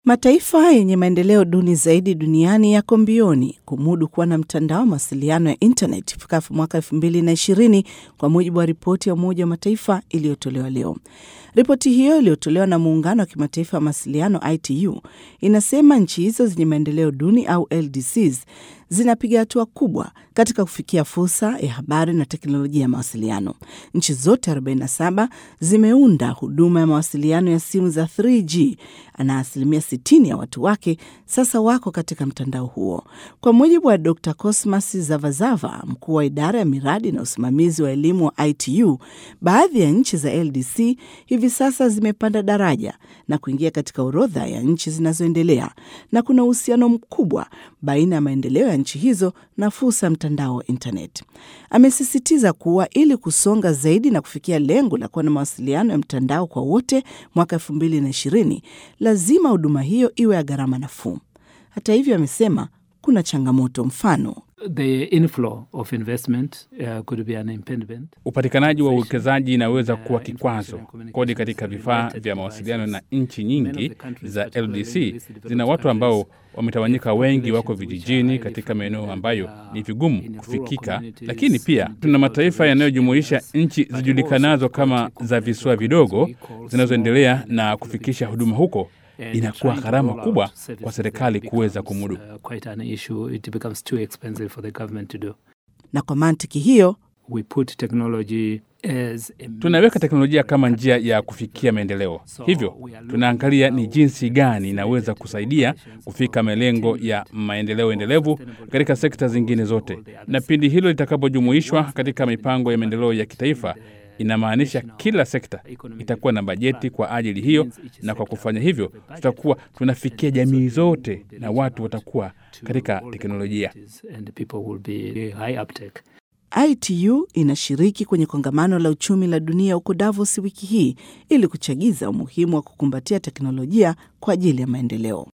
Mataifa yenye maendeleo duni zaidi duniani yako mbioni kumudu kuwa na mtandao wa mawasiliano ya intanet ifikapo mwaka elfu mbili na ishirini kwa mujibu wa ripoti ya Umoja wa Mataifa iliyotolewa leo. Ripoti hiyo iliyotolewa na Muungano wa Kimataifa wa Mawasiliano ITU inasema nchi hizo zenye maendeleo duni au LDCs zinapiga hatua kubwa katika kufikia fursa ya habari na teknolojia ya mawasiliano. Nchi zote 47 zimeunda huduma ya mawasiliano ya simu za 3G na asilimia 60 ya watu wake sasa wako katika mtandao huo, kwa mujibu wa Dr Cosmas Zavazava, mkuu wa idara ya miradi na usimamizi wa elimu wa ITU. Baadhi ya nchi za LDC hivi sasa zimepanda daraja na kuingia katika orodha ya nchi zinazoendelea, na kuna uhusiano mkubwa baina ya maendeleo ya nchi hizo na fursa ya mtandao wa intanet. Amesisitiza kuwa ili kusonga zaidi na kufikia lengo la kuwa na mawasiliano ya mtandao kwa wote mwaka elfu mbili na ishirini lazima huduma hiyo iwe ya gharama nafuu. Hata hivyo, amesema kuna changamoto, mfano The inflow of investment uh, could be an impediment. Upatikanaji wa uwekezaji inaweza kuwa kikwazo. Kodi katika vifaa vya mawasiliano na nchi nyingi za LDC zina watu ambao wametawanyika, wengi wako vijijini katika maeneo ambayo ni vigumu kufikika, lakini pia tuna mataifa yanayojumuisha nchi zijulikanazo kama za visiwa vidogo zinazoendelea na kufikisha huduma huko inakuwa gharama kubwa kwa serikali kuweza kumudu. Na kwa mantiki hiyo, We put technology as a tunaweka teknolojia kama njia ya kufikia maendeleo. Hivyo tunaangalia ni jinsi gani inaweza kusaidia kufika malengo ya maendeleo endelevu katika sekta zingine zote, na pindi hilo litakapojumuishwa katika mipango ya maendeleo ya kitaifa inamaanisha kila sekta itakuwa na bajeti kwa ajili hiyo, na kwa kufanya hivyo tutakuwa tunafikia jamii zote na watu watakuwa katika teknolojia. and people will be high uptake. ITU inashiriki kwenye kongamano la uchumi la dunia huko Davos wiki hii ili kuchagiza umuhimu wa kukumbatia teknolojia kwa ajili ya maendeleo.